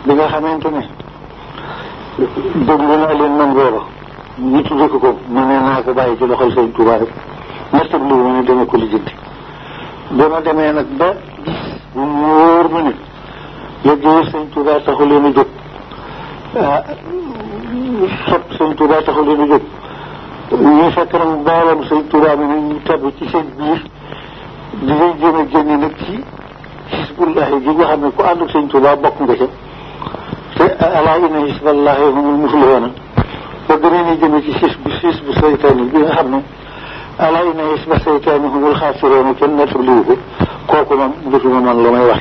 bi nga xamante ne déglu naa leen man booba ñu tudde ko ko mu ne naa ko bàyyi ci loxol sëñ Touba rek nattab li mu ne dama ko lijjanti ba ma demee nag ba bu mu wóor ma ne liggéey sëñ Touba taxu leen a jóg ah sot sëñ Touba taxu leen a jóg ñu fekk nag mbooloom sëñ Touba mi nag ñu tabb ci seen biir di lay jéem a génne nag ci xisbullahi gi nga xam ne ku ànd ak sëñ Touba bokk nga ca te alaa inna xisballahi humul muflihuuna ba gënee ni jëme ci xis bu xis bu seytaane bi nga xam ne alaa inna xisba seytaane humul xaasiruuna kenn nettaliwu ko kooku moom dutuma man lu may wax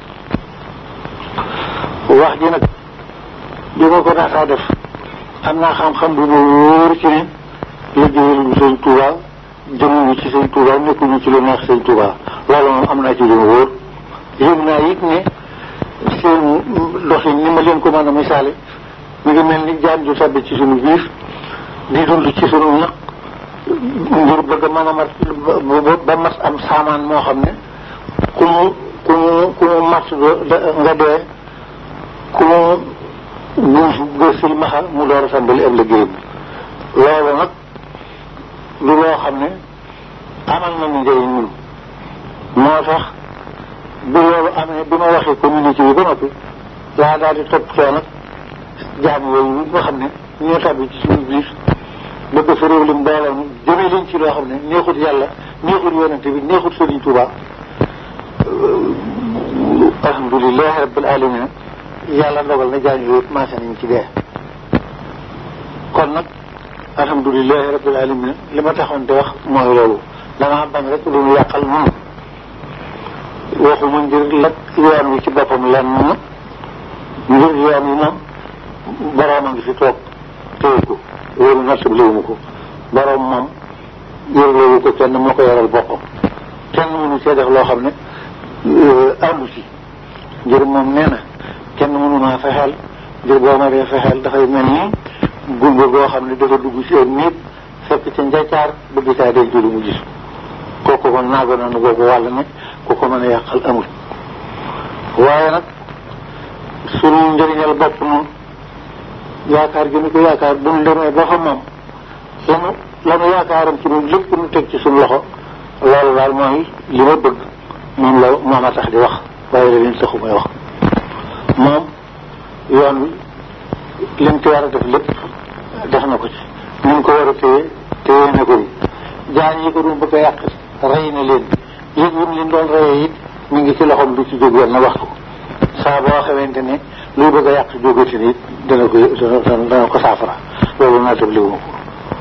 ci wax ji nag bi ma ko daataa def am naa xam-xam bu ma wóor ci ne liggéeyal sëñ Touba jëmuñu ci sëñ Touba nekkuñu ci lu neex sëñ Touba loolu moom am naa ci lu ma wóor yëg naa it ne seen doxin ni ma leen ko mën a misaale mi ngi mel ni jaan ju sabbi ci sunu biir di dund ci sunu ñaq ngir bëgg a mën a mat ba mat am saamaan moo xam ne ku mu ku mu ku mu mat nga dee ku mu buuf nga silmaxa mu door a tàmbali ab liggéeyam loolu nag lu loo xam ne amal nañu njëriñ ñun moo tax bi loolu amee bi ma waxee communauté yi ba noppi laa daal di toppatoo nag jaam yooyu nga xam ne ñoo tàbbi ci suñu biir bëgg fa réew lim mbooloo mi jëmee leen ci loo xam ne neexut yàlla neexut yonente bi neexut Sëriñ Tuuba alhamdulilahi rabbil alamin yàlla ndogal na jaañ yooyu maase nañ ci dee kon nag alhamdulilahi rabbil alamin li ma taxoon di wax mooy loolu damaa bañ rek lu ñu yàqal noonu waxuma ngir lak yoon wi ci boppam lan na ngir yoon wi moom boroom a ngi fi toog téye ko loolu nattab léewuma ko boroom moom yorloowu ko kenn moo ko yoral boppam kenn mënu see def loo xam ne àndu ci ngir moom nee na kenn mënu maa fexeel ngir boo ma dee fexeel dafay mel ni gumba goo xam ne dafa dugg ci ak nit fekk ca njaccaar bëgg saa denc lu mu gis kooku kon naago nanu boobu wàll ne ku ko mën a yàqal amul waaye nag sunu njëriñal bopp noonu yaakaar gi nu ko yaakaar bu nu demee ba fa moom lanu lanu yaakaaram ci ñun lépp nu teg ci suñu loxo loolu daal mooy li ma bëgg moom la moom a tax di wax waaye la leen taxu may wax moom yoon wi lim ci war a def lépp def na ko ci ni mu ko war a téye téye na ko ni jaan yi ko doon bëgg a yàq rey na leen yëg yim leen doon reyee it mi ngi ci loxoom du ci jóg wenn waxtu saa boo xamante ne luy bëgg a yàq jógati ni it dana ko dana ko saafara loolu naa tab liwu ma ko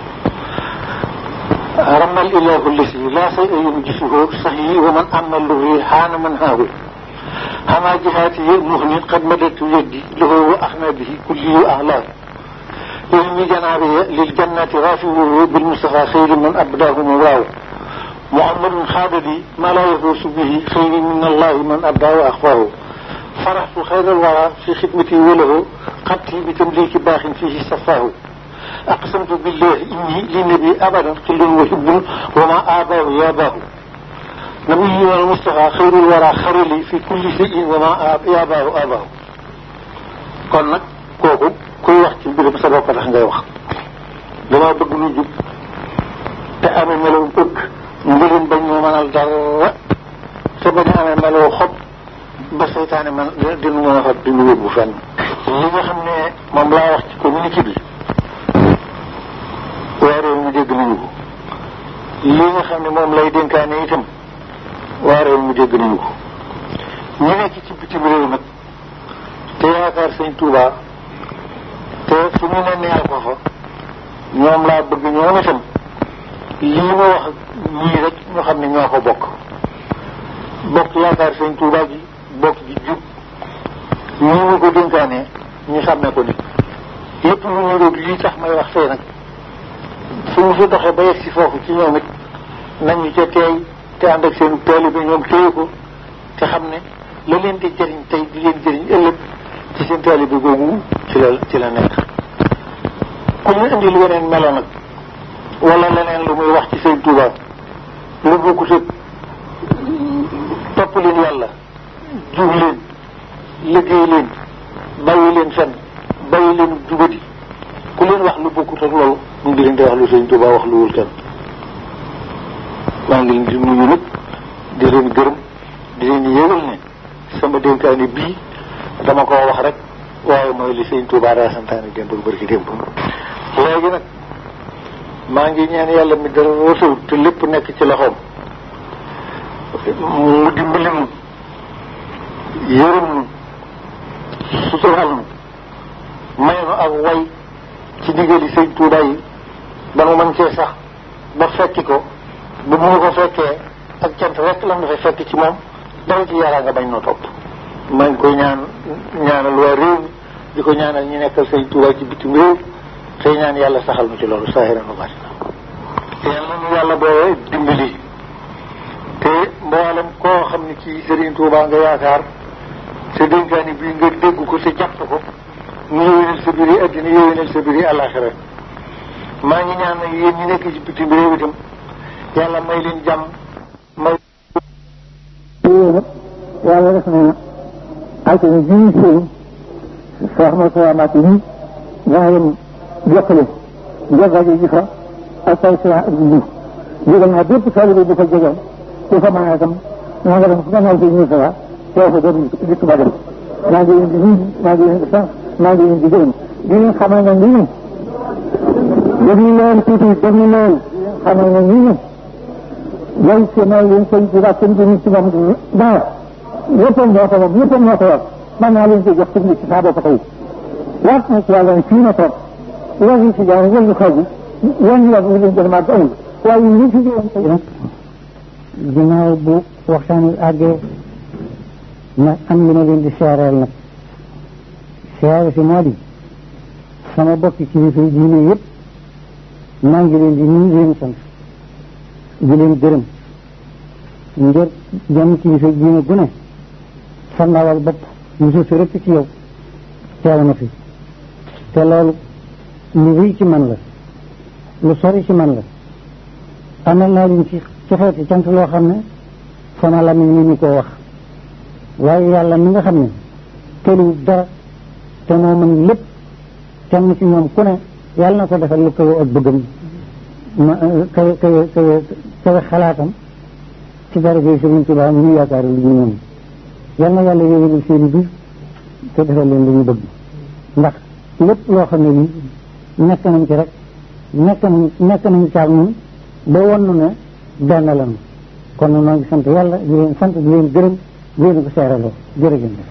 رمى الإله الذي لا شيء ينجسه صحيح ومن أما اللغي حان من هاه هما جهاته مهن قد مدت يدي له وأحمى به كله أعلاه علم جنابه للجنة رافعه بالمصطفى خير من أبداه مولاه محمد خالدي ما لا يفوز به خير من الله من أبداه وأخفاه فرحت خير الورى في خدمتي وله قبتي بتمليك باخ فيه صفاه أقسمت بالله إني للنبي أبدا قل وحب وما آباه ياباه نبي والمصطفى خير الورى خير لي في كل شيء وما ياباه آباه kon nag kooku kuy wax ci mbirum sa bopp tax ngay wax dama bëgg lu jub te amee melaw bëgg mbirum bañ moo mënal dara te bañ a amee melaw xob ba seytaane man dinu mën a fat dinu yóbbu fenn li nga xam ne moom laa wax ci communauté bi waa réew mi dégg nañu ko li nga xam ne moom lay dénkaane itam waa réew mi dégg nañu ko ñu nekk ci bitim réew nag te yaakaar sëñ Touba te fu mu ne neel ko fa ñoom laa bëgg ñoom itam lii ma wax ñii rek ñu xam ne ñoo ko bokk bokk yaakaar sëñ Touba ji bokk ji jub ñii ma ko dénkaane ñu sàmmee ko nit lépp lu ñu róog lii tax may wax tey nag suñu fi doxee ba yegg si foofu ci ñoom it nañu ca teey te ànd ak seen taalibe ñoom téye ko te xam ne la leen di jëriñ tey di leen jëriñ ëllëg ci seen taalibe googu ci la ci la nekk ku ñu indi lu weneen melo nag wala leneen lu muy wax ci sëñ Tuuba lu bokkut ak topp leen yàlla jub leen liggéey leen bàyyi leen fenn bàyyi leen jubati ku leen wax lu bokkut ak loolu mu ngi leen di wax lu sëñ Tuubaa wax lu wul kenn maa ngi leen di nuyu nag di leen gërëm di leen yëgal ne sama dénkaani bii dama koo wax rek waaye mooy li sëñ Tuubaa daa santaane démb ak bërki démb léegi nag maa ngi ñaan yàlla mi dara rësul te lépp nekk ci loxoom mu dimbali nu yërëm nu sutural nu may nu ak way ci ndigali sëñ Tuubaa yi ba mu mën cee sax ba fekki ko ba mu ko fekkee ak cant rek la nga fa fekk ci moom dara ci yàlla nga bañ noo topp maa ngi koy ñaan ñaanal waa réew mi di ko ñaanal ñi nekkal sëñ Tuubaa ci bitim réew tey ñaan yàlla saxal nu ci loolu saahiran wa baatina yàlla nu yàlla boole dimbali te mboolem koo xam ne ci Sëriñ Tuubaa nga yaakaar sa dénkaani bii nga dégg ko te jàpp ko mu yéwénal sa biir yi addina yéwénal sa biir yi àllaaxira maa ngi ñaan nag yéen ñi nekk ci bitim réew itam yàlla may leen jàmm may yàlla def na altine ji seen soo xam ne soo amaat yi dana leen jokkale jogajo ji fa ak say sila ak jiw jógal naa bépp taalibe bu ko jegoon ku fa mën a itam na nga dem fu gannaaw si ñu fa teew fa doon dikk ba dem maa ngi leen di nuyu maa ngi leen di sant maa ngi leen di gërëm di leen xamal ne nii déglu leen tuuti déglu leen xamal ne nii yow ci may leen sëñ ci wax sëñ bi ci moom dara yëppam moo ko moom yëppam moo ko yor man naa leen ko jox ci ci saa bopp tey waat na ci yàlla fii na toog loolu si jaan wëllu xaw bi yan yoon ñu leen gën a màgg amul waaye ñu fi joon tey nag ginnaaw bu waxtaan wi àggee nag am li ma leen di seereel nag seere si moo di sama bokki kilifa yi diine yëpp maa ngi leen di nuyu leen sant di leen gërëm ngir jëm kilifa diine gu ne sa ndawal bopp musu si rëpp ci yow teew na fi te loolu lu rëy ci man la lu sori ci man la amal naa leen ci ci xeeti cant loo xam ne sama lamiñ ni ñu koo wax waaye yàlla mi nga xam ne tëluwut dara te moo mën lépp kenn ci ñoom ku ne yàlla na ko defal lu kawe ak bëggam ma kawe kawe kawe kawe xalaatam ci daraja Sëriñ Tuubaa mu ñu yaakaar lu ñu ñoom yal na yàlla yéwénal seen biir te defal leen lu ñu bëgg ndax lépp loo xam ne nii nekk nañ ci rek nekk nañ nekk nañ caag ñun ba won ne benn lañu kon nag noo ngi sant yàlla di leen sant di leen gërëm di leen ko seeraloo jërëjëf.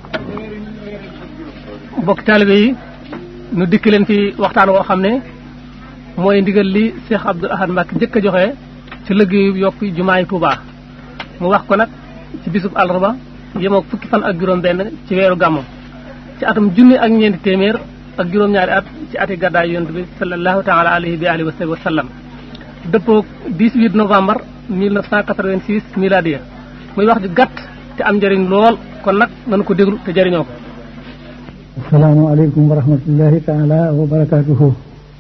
mbokk taalibe yi nu dikk leen fi waxtaan woo xam ne mooy ndigal li Cheikh Abdoul Ahad Mbacké njëkk a joxe ci liggéeyu yokk jumaay Touba mu wax ko nag ci bisub àllarba yemook fukki fan ak juróom benn ci weeru gàmmu ci atum junni ak ñeenti téeméer ak juróom-ñaari at ci ati gàddaay yonent bi sallallahu taala alayhi bi alihi wa sallam dëppoog 18 novembre 1986 miladiya muy wax ju gàtt te am njëriñ lool kon nag nañu ko déglu te jëriñoo ko asalaamaaleykum wa rahmatullahi taala wa barakaatuhu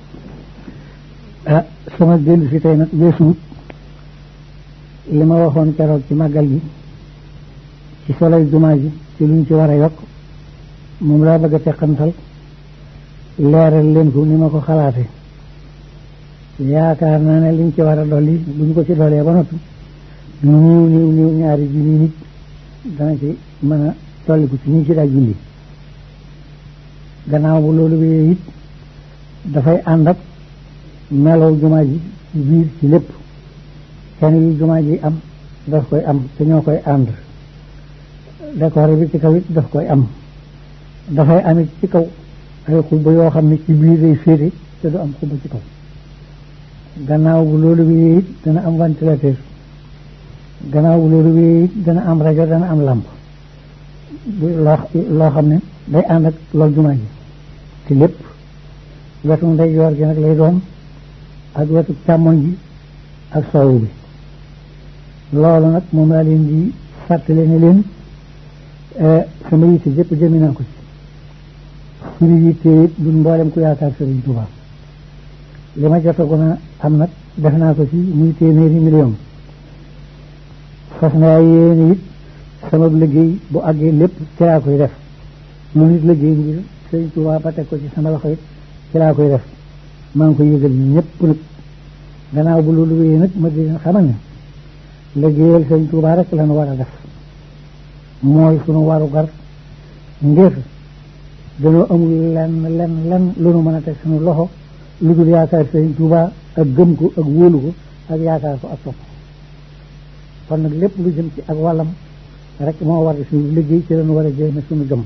ah sama dellu si tey nag weesuut li ma waxoon keroog ci màggal gi ci solay jumaa ji ci luñ ci war a yokk moom laa bëgg a teqantal leeral leen ko ni ma ko xalaate yaakaar naa ne liñ ci war a dolli buñ ko ci doolee ba noppi niiw niiw niiw ñaari junni nit dana ci mën a dolliku ci ñu ci daa julli gannaaw bu loolu wéyee it dafay ànd ak melow jumaa ji ci biir ci lépp kenn yu jumaa ji am daf koy am te ñoo koy ànd décoré bi ci kaw it daf koy am dafay amit ci kaw ay xubba yoo xam ne ci biir day féete te du am xubba ci kaw gannaaw bu loolu wéyee it dana am ventilateur gannaaw bu loolu wéyee it dana am rajo dana am làmp loo loo xam ne day ànd ak loolu jumaa ji te lépp wetu ndeyjoor gi nag lay doon ak wetu càmmoñ ji ak soowu bi loolu nag moom laa leen di fàttale ne leen sama yitte jëpp jëmi naa ko ci suñu yitte it duñ mboolem ku yaakaar Sëriñ Tuubaa li ma jotagoon a am nag def naa ko ci muy téeméeri million fas naa yéene it sama liggéey bu àggee lépp ci laa koy def lu nit liggéey ngir sëñ Tuubaa ba teg ko ci sama loxo it ci laa koy def maa ngi koy yëgal ñëpp nag gannaaw bu loolu wéyee nag ma di leen xamal ne liggéeyal sëñ Tuubaa rek lañu war a def mooy sunu waru gar ngir dañoo amul lenn lenn lenn lu nu mën a teg sunu loxo lu dul yaakaar sëñ Tuubaa ak gëm ko ak wóolu ko ak yaakaar ko ak topp kon nag lépp lu jëm ci ak wàllam rek moo war suñu liggéey ci lañu war a jéem suñu gëm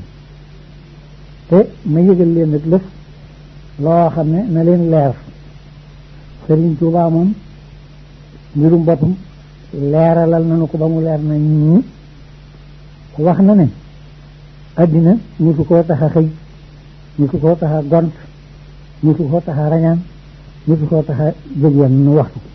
te ma yëgal leen nag lëf loo xam ne na leen leer Sëriñ Tuubaa moom mbirum boppam leeralal nañu ko ba mu leer na ñi wax na ne addina ñu su koo tax a xëy ñu su koo tax a gont ñu su koo tax a rañaan ñu su koo tax a jóg yenn nu waxtu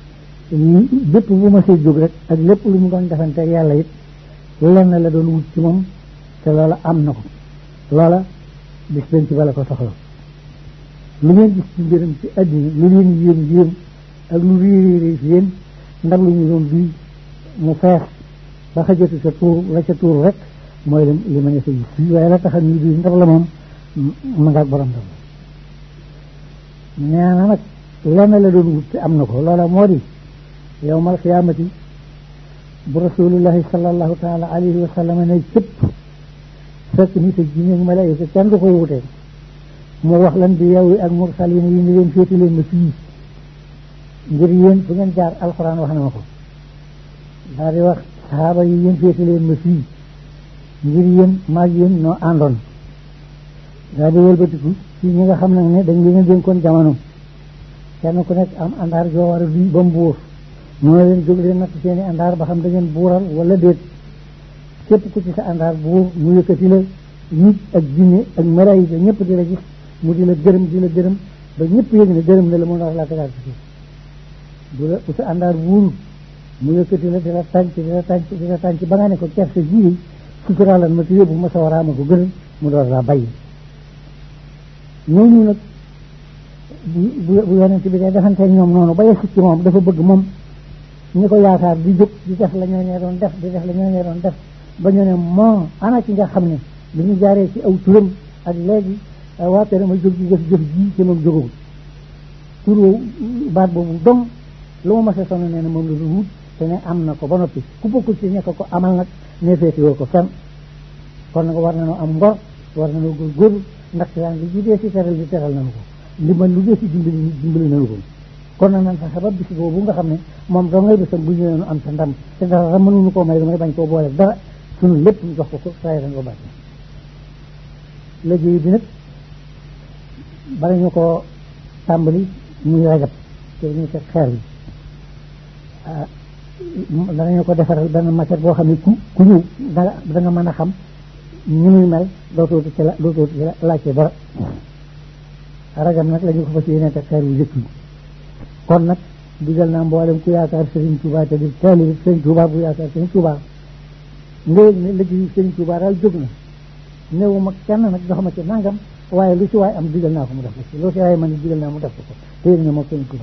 bépp bu ma see jóg rek ak lépp lu mu doon defante ak yàlla it lenn la doon wut ci moom te loola am na ko loola bis benn ci bala ko soxla lu ngeen gis ci mbiram ci addina lu leen yéen yéen ak lu réeréeré fi yéen ndab lu ñu doon bii mu fees ba xajatu sa tuur la ca tuur rek mooy li li ma ne sa gis fii waaye la taxal ñu bii ndab la moom ma nga ak borom ndab nee na nag lenn la doon wut te am na ko loola moo di yowmal xiyaamati bu rasulullahi sallallahu taala alayhi wa sallam ne cëpp fekk nit ak jinne ak malaayika kenn du ko wutee mu wax lan bi yow ak mursalin yi ni leen féeti leen ma fii ngir yéen fu ngeen jaar alxuraan wax na ma ko daal di wax saxaaba yi yéen féeti leen ma fii ngir yéen maag yéen noo àndoon daal di wëlbatiku ci ñi nga xam nag ne dañ leen a dénkoon jamono kenn ku nekk am àndaar joo war a duy ba mu buur ñoo leen jóg leen natt seeni àndaar ba xam da ngeen buural wala déet képp ku ci sa àndaar buur mu yëkkati la nit ak jinne ak malaayika ñëpp di la gis mu di la gërëm di la gërëm ba ñëpp yëg ne gërëm na la mu war laa tegaat ci suuf bu la bu sa àndaar buur mu yëkkati la di la tànc di la tànc di la tànc ba nga ne ko kersa ji suturaalan ma te yóbbu ma sa waraama ko gënal mu door laa bàyyi ñooñu nag bu bu yonent bi dee defante ñoom noonu ba yegsi ci moom dafa bëgg moom ñi ko yaakaar di jóg di def la ñoo ñee doon def di def la ñoo ñee doon def ba ñu ne moo ana ci nga xam ne bi ñu jaaree ci aw turam ak léegi waa kër ma jóg di def jëf ji ci moom jógagul tur baat boobu dong lu ma mas a sonn nee na moom la du wut te ne am na ko ba noppi ku bokkul ci ñekk ko amal nag ne féete woo ko fenn kon nag war nañoo am ngor war nañoo góorgóorlu ndax yaa ngi lu dee si teral di teral nañu ko li man lu dee si dimbali dimbali nañu ko kon nag nan fexe ba bis boobu nga xam ne moom doo ngay bisam bu ñëwee nu am sa ndam te dara mënuñu koo may damay bañ koo boole dara suñu lépp ñu jox ko ko saa ko bàcc liggéey bi nag bala ñu ko tàmbali muy rajab te ñu teg xeer bi danañu ko defaral benn matière boo xam ne ku ku ñëw danga da nga mën a xam ni muy mel dootoo ci la dootoo ci la laajte dara rajab nag la ñu ko fas yéene teg xeer bu jëkk bi kon nag digal naa mboolem ku yaakaar Serigne Touba te di taalibe Serigne Touba bu yaakaar Serigne Touba nga yëg ne liggéeyu Serigne Touba daal jóg na néew ma kenn nag jox ma ci nangam waaye lu ci waay am digal naa ko mu def ko ci lu ci waay man digal naa mu def ko ko te yëg ne moom Serigne Touba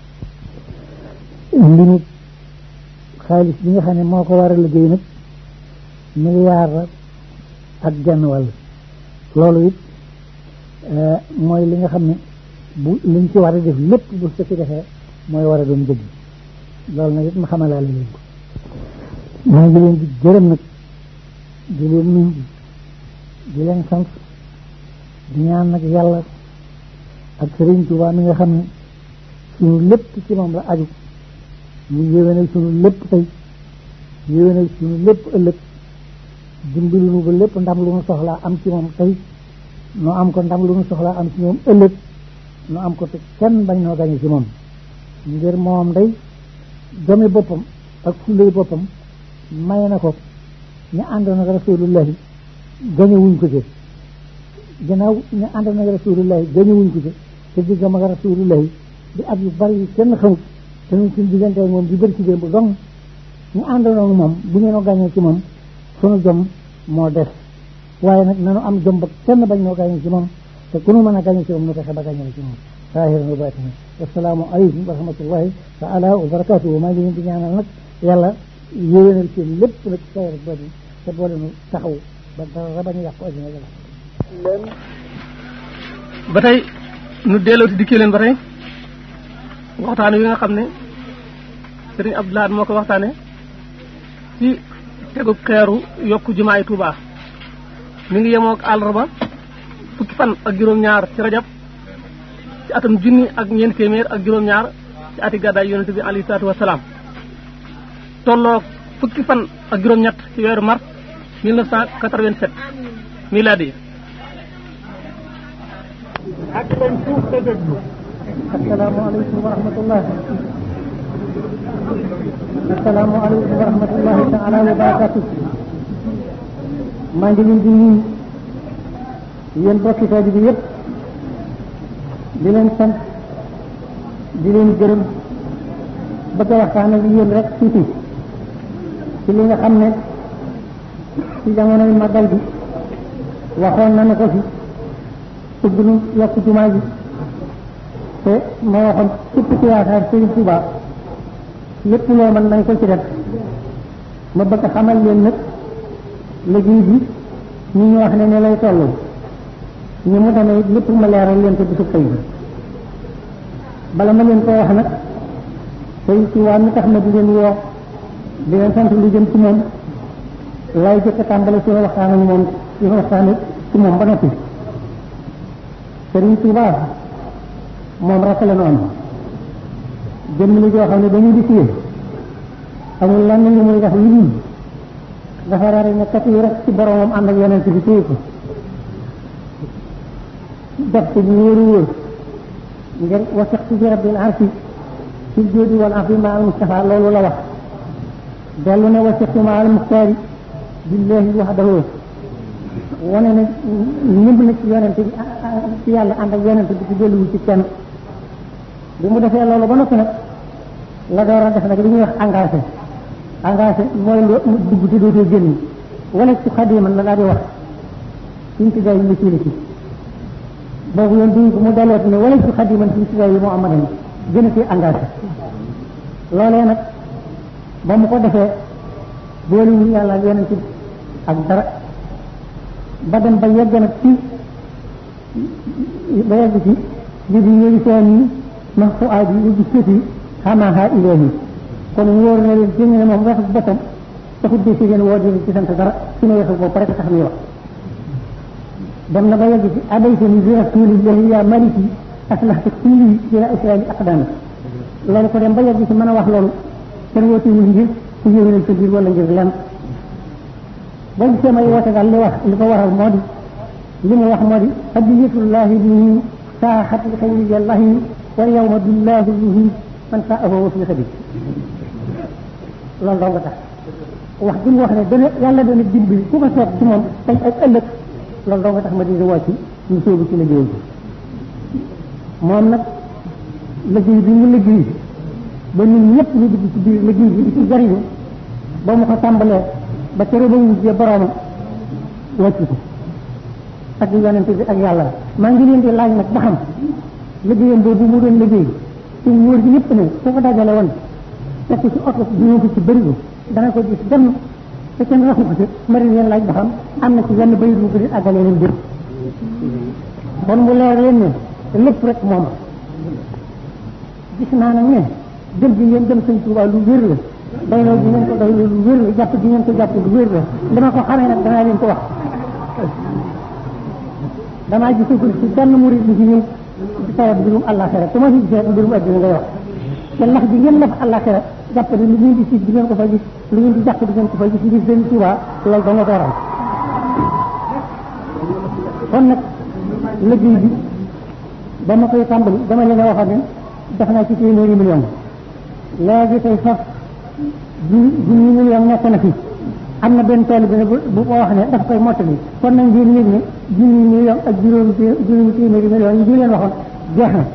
li mu xaalis bi nga xam ne moo ko war a liggéey nag milliard la ak genn wàll loolu it mooy li nga xam ne bu liñ ci war a def lépp bu su ci defee mooy war a doon dëgg loolu nag it ma xamalaale leen ko maa ngi leen di gërëm nag di leen nuyu di leen sant di ñaan nag yàlla ak Sëriñ Tuubaa mi nga xam ne suñu lépp ci moom la aju mu yéwénal suñu lépp tey yéwénal suñu lépp ëllëg dimbali nu ba lépp ndam lu nu soxlaa am ci moom tey nu am ko ndam lu nu soxlaa am ci moom ëllëg nu am ko te kenn bañ noo gañe ci moom ngir moom day domi boppam ak fullay boppam may na ko ñu àndoon ak rasulullahi gañe wuñ ko ci gannaaw ñu àndoon ak rasulullahi gañe wuñ ko ci te diggam ak rasulullahi di at yu bari yu kenn xamut te ñun suñ diggante ak moom di bëri ci démb dong ñu àndoon ak moom bu ñu noo gañee ci moom sunu jom moo des waaye nag nanu am jom ba kenn bañ noo gañe ci moom te ku nu mën a gañe ci moom nu fexe ba gañe ci moom saahiran wa baatinan assalaamu aleykum wa rahmatullahi taala wa barakatuhu maa ngi leen di ñaanal nag yàlla yéwénal seen lépp nag saahir ak baatin te boole nu taxaw ba dara bañ a yàqu addina yàlla leen ba tey nu dellooti dikkee leen ba tey waxtaan wi nga xam ne sëriñ Abdoulaye moo ko waxtaane ci tegu xeeru yokk jumaay Touba mi ngi yemook àllarba fukki fan ak juróom-ñaar ci rajab ci atam junni ak ñeenti téeméer ak juróom-ñaar ci ati gàddaay yonente bi alayhi salaatu wasalaam tolloog fukki fan ak juróom-ñett ci weeru mars 1987 miladi ak leen suuf te déglu asalaamaaleykum wa rahmatullah asalaamaaleykum wa rahmatullahi taala wa barakatu maa ngi leen di nuyu yéen bokki tooji bi yëpp di leen sant di leen gërëm bëgg a waxtaan ak yéen rek tuuti ci li nga xam ne ci jamonoy magal bi waxoon nañu ko fi bëgg nu yokk jumaa ji te ma waxoon képp ci yaakaar Sëriñ Tuubaa lépp loo mën nañ ko ci def ma bëgg xamal leen nag liggéey bi ñu ñu wax ne ne lay toll ñu mu demee lépp ma leeral leen ko bisu tey bi bala ma leen ko wax nag Sëriñ Tuubaa mi tax ma di leen woo di leen sant lu jëm ci moom lay jëkk a tàmbale ci waxtaan ak moom ci waxtaan ci moom ba noppi Sëriñ Tuubaa moom rek la noonu jëmm li joo xam ne dañuy di fiyee amul lenn lu muy def lu dul dafa rari ne kat yi rek ci boromam ànd ak yonent bi téye ko def ko ñu wóoru wóor ngir wasiqtu bi rabbil arsi ci jóodi wal afi ma al mustafa loolu la wax dellu ne wasiqtu ma al muxtaari billahi wahdahu wane ne ñëpp na ci yonent bi ci yàlla ànd ak yonent bi ci delluwu ci kenn bi mu defee loolu ba noppi nag la door a def nag li ñuy wax engagé engagé mooy lu dugg te dootoo génn wala ci xadiman la daal di wax suñ ci day ñu ci boobu yoon duñ ko mu dellooti ne wala ci xadiman suñ ci day yi moo amadan gën a ci engagé loolee nag ba mu ko defee boolewul yàlla ak yonent bi ak dara ba dem ba yegg nag ci ba yegg ci li bi ñëwi seen yi ma fu aaj yi ubbi sëti xamaaha ilaahi kon wóor na leen jëng ne moom waxu boppam taxut de si ngeen woo di ci sant dara su ne waxu bopp rek tax ñuy wax dem na ba yegg ci adaytani bi rasulillahi ya maliki aslahta kulli ila islami aqdami loolu ko dem ba yegg ci mën a wax loolu kenn wootewul ngir ku yéwénal sa biir wala ngir lenn boo gisee may woote daal li wax li ko waral moo di li mu wax moo di hadiyatullahi bi saaxat li xayri jallahi wa yawma billahi bihi man saahu wa fi sabi loolu doo nga tax wax gi mu wax ne dana yàlla dana dimbali ku ko seet ci moom tey ak ëllëg loolu doo nga tax ma di wàcc ñu sóobu ci liggéey bi moom nag liggéey bi mu liggéey ba ñun ñëpp ñu dugg ci biir liggéey bi di ci jariñu ba mu ko tàmbalee ba tere ba wujjee boroomam wàcc ko ak yonente bi ak yàlla maa ngi leen di laaj nag ba xam liggéeyam boobu mu doon liggéey ci wóor gi ñëpp ne su ko dajale woon fekk ci oto dina ko ci bërigo dana ko gis dem te kenn waxu ko ci ma di leen laaj ba xam am na ci yenn bayit bu ko di àggale leen dé bon mu leer leen ne lépp rek moom gis naa nag ne jëm gi ngeen dem sëñ Tuubaa lu wér la doyloo gi ngeen ko doyloo lu wér la jàpp gi ngeen ko jàpp lu wér la dama ko xamee nag danaa leen ko wax damaa gisagul ci benn murid bi ci ñëw di tawat mbirum àllaaxira te ma fi gisee mbirum adduna ngay wax te lax bi ngeen laf àllaaxira jàpp ne lu ngeen di siit di ngeen ko fa gis lu ngeen di jàpp di ngeen ko fa gis ngir sëñ Tuubaa loolu da nga ko waral kon nag liggéey bi ba ma koy tàmbali dama leen a waxoon ne def naa ci téeméeri million léegi tey faf ju junni million nekk na fi am na benn tool bi ne bu bu ko wax ne daf koy mottali kon nag ngeen yëg ne junni million ak juróomi juróomi téeméeri million yi ñu leen waxoon jeex na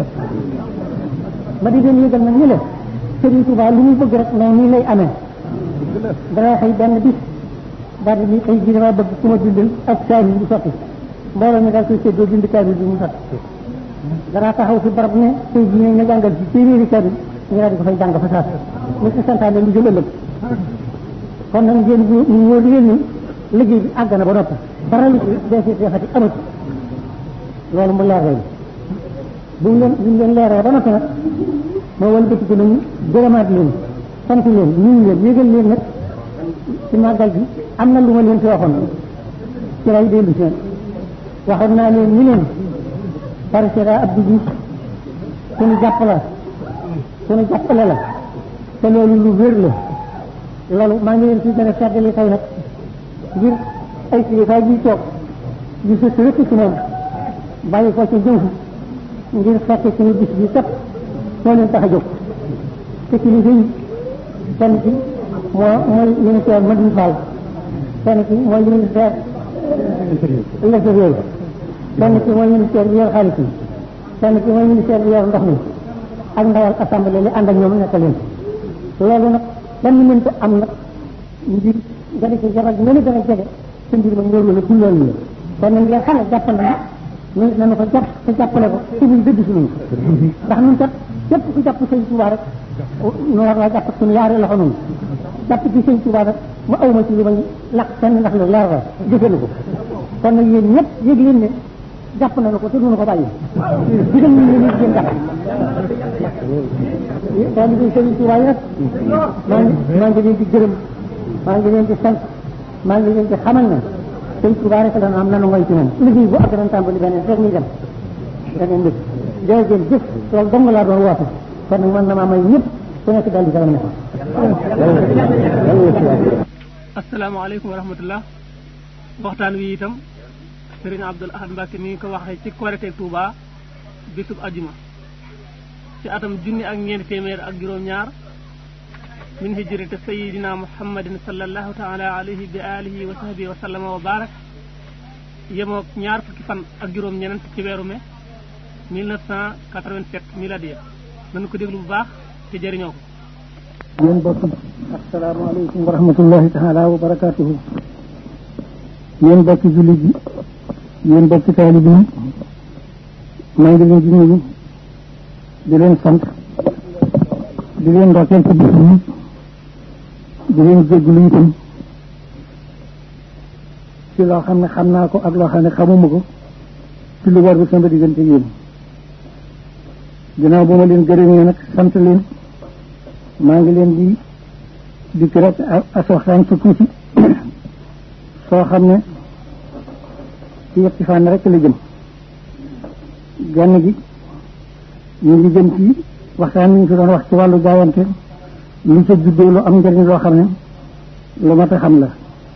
ma di leen yëgal nag ñu leen Sëriñ Tuubaa lu mu bëgg rek noonu nii lay amee dana xëy benn bis daal di tey jii dama bëgg ku ma bindal ak kaamil bu sotti mbooloo mi daal koy séddoo bind kaamil bi mu sotti danaa taxaw fi barab ne tey jii ne nga jàngal ci téeméeri kaamil ñu daal di ko fay jàng fa saas mu ci santaane lu jëm ëllëg kon nag ngeen ñu wóor leen ni liggéey bi àgg na ba noppi dara lu ci deesi defati amatu loolu mu leer leen bu ñu leen bu ñu leen leeree ba noppi nag moo wala bëti ko nañu gërëmaat leen sant leen nuyu leen yégal leen nag ci màggal bi am na lu ma leen fi waxoon ci lay dellu si waxoon naa leen ñu leen président Abdou Diouf suñu jàpp la suñu jàppale la te loolu lu wér la loolu maa ngi leen fi gën a seddali tey nag ngir ay kilifa ji toog di sës rëkk ci moom bàyyi ko ci jëw ngir fekke suñu bis bi kat moo leen tax a jóg te kilifa yi kenn ci moo mooy ministère Madou Fall kenn ci mooy ministère l'intérieur kenn ci mooy ministère bi yor xaalis bi kenn ci mooy ministère bi yor ndox mi ak ndawal assemblée li ànd ak ñoom nekk leen loolu nag benn mënta am nag ngir nga di ci jabar gi nga gën a jege sa mbir ma ñëw la dundal la kon nag ngeen xam ne jàpp na ñu nañu ko jàpp te jàppale ko te muy dëgg suñu ndax ñun kat képp ku jàpp sëñ Tuubaa rek ñu war laa jàpp suñu yaari loxo noonu jàpp ci sëñ Tuubaa rek ma awma ci li may lakk kenn ndax lu leer la jëfe ko kon nag yéen ñëpp yëg leen ne jàpp nañu ko te duñu ko bàyyi digal ñu ne ngeen jàpp daal di sëñ Tuubaa yi nag maa ngi maa ngi leen di gërëm maa ngi leen di sant maa ngi leen di xamal ne sëñ Tuubaa rek la am nanu ngoy ci moom liggéey bu ak dañ tàmbali beneen rek ñu dem beneen dëkk jërëjëf jëf loolu dong laa doon woote kon nag man na maa may ñëpp ku nekk daal di salam ne asalaamaaleykum wa rahmatullah waxtaan wi itam Serigne Abdoul Ahad Mbacke mi ngi ko waxee ci Korite Touba bisub ajuma ci atam junni ak ñeenti téeméer ak juróom-ñaar min hijrati sayidina muhammadin sallallahu taala alayhi bi alihi wa sahbihi wa sallama wa barak yemook ñaar fukki fan ak juróom-ñenent ci weeru mai 1987 miladiya nañu ko déglu bu baax te jëriñoo ko yéen bokk asalaamaaleykum wa rahmatullahi taala wa barakatuhu yéen bokki jullit yi yéen bokki taalibi yi maa ngi leen di nuyu di leen sant di leen ndokkeel ci bis bi di leen jéggulu itam ci loo xam ne xam naa ko ak loo xam ne xamuma ko ci lu war bi sama diggante yéen ginnaaw bu ma leen gërëmee nag sant leen maa ngi leen di dikk rek as waxtaan su tuuti soo xam ne ci yetti fànn rek la jëm genn gi ñu ngi jëm ci waxtaan ñu fi doon wax ci wàllu jaayante lu ca juddoo lu am njëriñ loo xam ne lu mat a xam la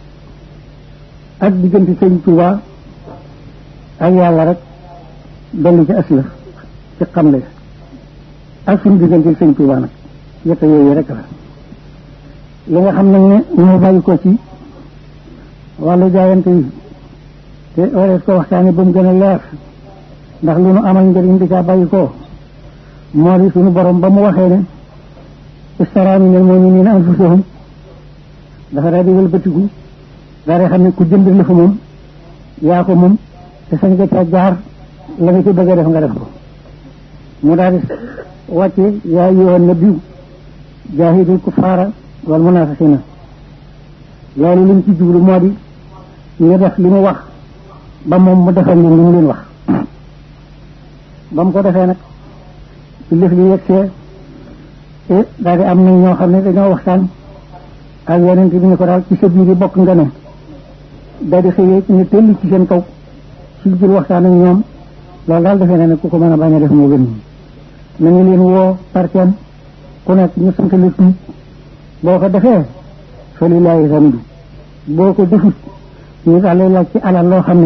ak diggante sëñ Tuubaa ak yàlla rek dolli ci asla ci xamle ak suñu diggante sëñ Tuubaa nag yetta yooyu rek la li nga xam nag ne ñoo bàyyi ko ci wàllu jaayante yi te warees ko waxtaane ba mu gën a leer ndax lu nu amal njëriñ di caa bàyyi ko moo di suñu borom ba mu waxee ne istara minal mu'minina anfusahum dafa daal di wëlbatiku daal di xam ne ku jënd la fa moom yaa ko moom te sañ nga caa jaar la nga ci bëgg a def nga def ko mu daal di wàcce yaa ayyuhan nabiyyu jaahidil kuffaara wal munaafiqiina loolu li mu ci jublu moo di ñu def li mu wax ba moom mu defal leen li mu leen wax ba mu ko defee nag ci lëf li yegsee te daal di am nañ ñoo xam ne dañoo waxtaan ak yonent bi ñu ko daal ci sa biir yi bokk nga ne daal di xëyee ñu tëll ci seen kaw ci biir waxtaan ak ñoom loolu daal defee na ne ku ko mën a bañ a def moo gën nañu leen woo par kenn ku nekk ñu sant la tuub boo ko defee fa lillaahi hamdu boo ko defut ñu daal lay laaj ci alal loo xam ne